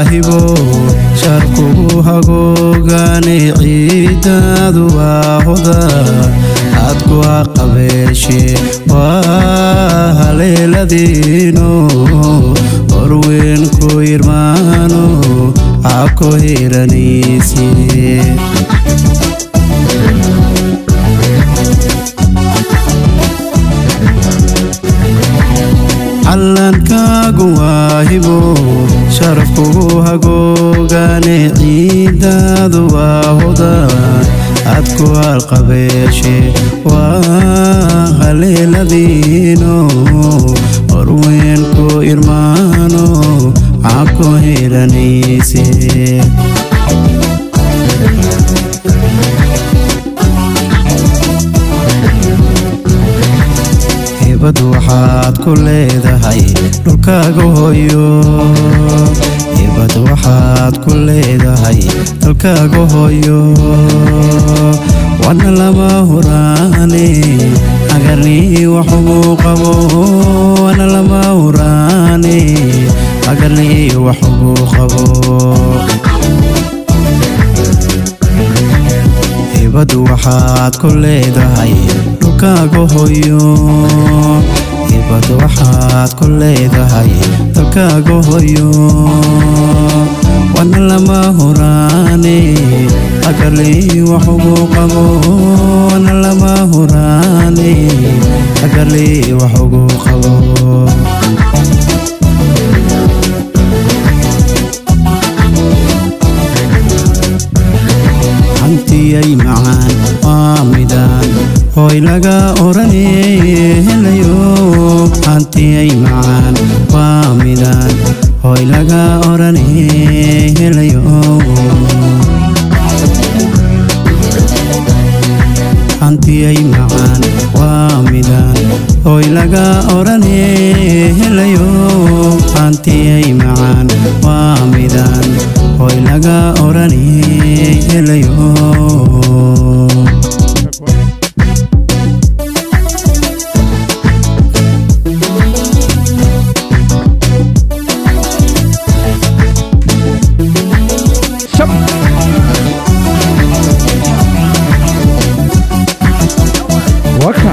hibo sharkugu hagoogane ciidaadu waa hoda aad ku haqabeeshe waa haleeladiino horweyn ku irmaano cako hiranayse callankaagu waa hibo sharafkugu hagoogane ciidaadu waa hoda aad ku halqabeeshe waa haleeladiino horweyn ku irmaano cako hiranayse hibad waxaad ku leedahay dhulkaaga hooyo hibad waxaad ku leedahay dalkaaga hooyo wana lama huraane agarnii waxugu qabo wana lama huraane agarnii waxugu qabo hibad waxaad ku leedahay dhulkaaga hooyo hibad waxaad ku leedahay dalkaaga hooyo wana lama huraane agarlii waxugu qabo wana lama huraane agarlii waxugu qabo hantiyay macaan waa midaan hooy laga orane helayo hantiyay macaan waa midaan hooy laga orane helayo hantiyay macaan waa midaan hooy laga orane helayo hantiyay macaan waa midaan hooy laga orane helayo waka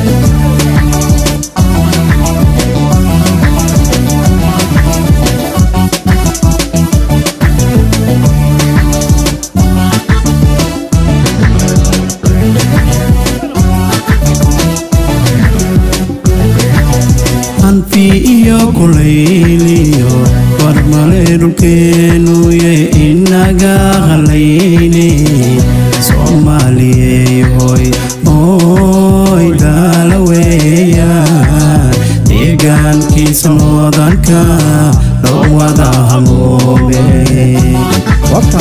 hanfi iyo kulayliyo warmale dhulkeenuye inaga halayne soomaaliyey hoy hoy daala weeyaan deegaankiisa moodanka loo wada hamoome waka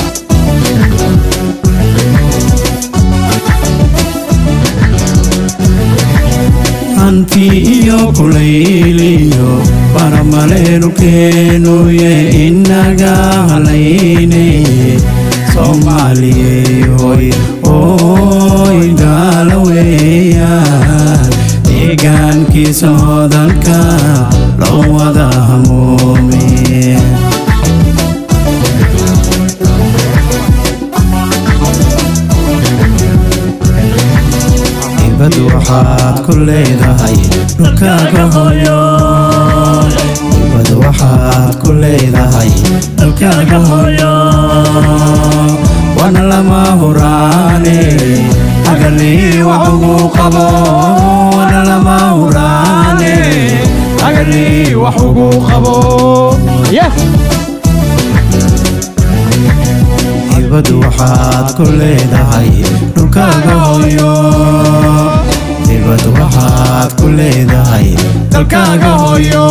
hanfi iyo kulayliyo baramale dhulkeenuye inaga halayne soomaaliyey hoy hoy daala weeyaan deegaankiisa moodanka loo wada hamoome hibad waxaad ku leedahay dhulkaaga hooyo hibad waxaad ku leedahay dalkaaga hooyo wana lama huraane agarlii waxugu qabo wana lama huraane agarlii waxugu qabo yes hibad waxaad ku leedahay dhulkaaga hooyo hibad waxaad ku leedahay dalkaaga hooyo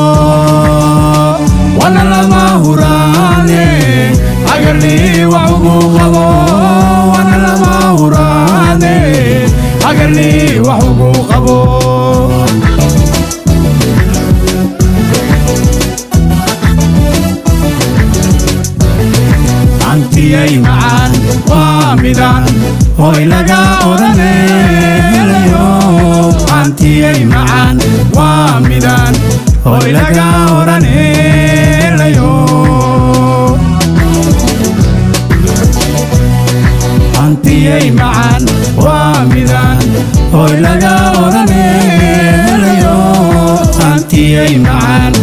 wana lama huraane agarlii waxugu qabo wana lama huraane agarlii waxugu qabo hantiyay macaan waa midaan hooy laga odhane helayo hantiyay macaan waa midaan hooy laga odhane helayo hantiyey macaan waa midaan hoy laga odhane helayo hantiyey macaan